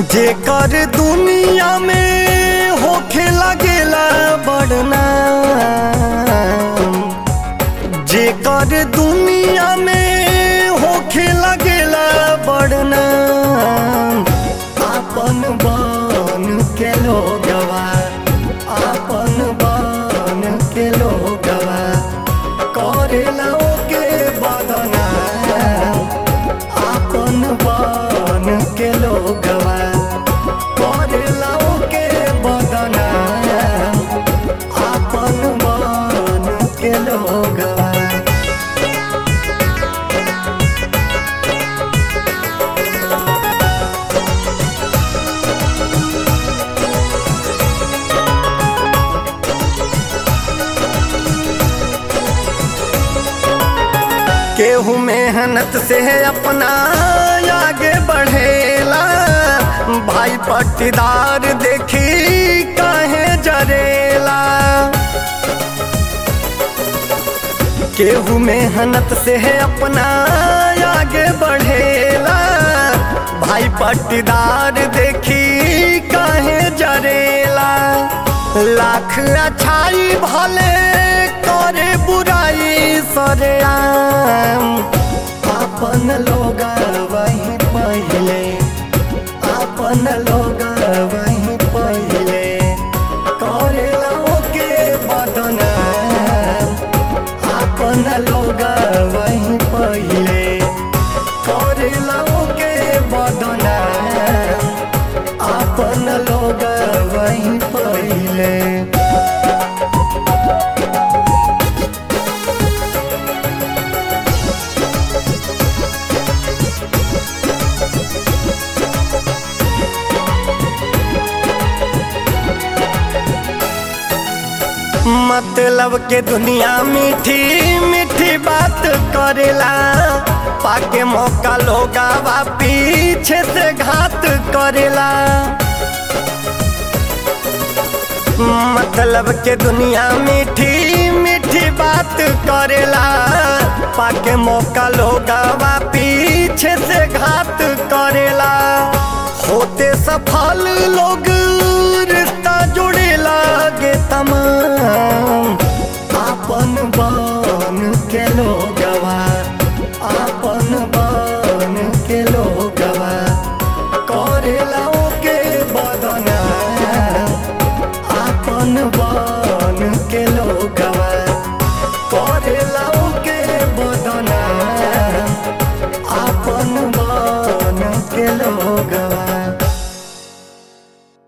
जेकर दुनिया में होखे लगेला बड़ना जेकर दुनिया में होखे लगेला बड़ना आपन बन के लोगवा आपन बन के लोगवा करेला ओके बदना आपन बन के लोगवा करेला ओके बदना आपन बन के लोगवा केहू मेहनत से अपना आगे बढ़ेला भाई पट्टीदार देखी काहे जरेला केहू मेहनत से अपना आगे बढ़ेला भाई पट्टीदार देखी काहे जरेला लाख अच्छाई भले करे बुराई सरेआम अपन लोग वही पहले अपन लोग वही पहले करेला के बदना अपन लोग वही पहले करेला के बदना अपन लोग वही पहले मतलब के दुनिया मीठी मीठी बात करेला पाके मौका लोगा बा पीछे से घात करेला मतलब के दुनिया मीठी मीठी बात करेला पाके मौका लोगा बा पीछे से घात करेला होते सफल लोग रिश्ता जुड़े लागे तमाम आपन बन के लोगवा आपन बन के लोगवा करेला के बदना आपन बन के लोगवा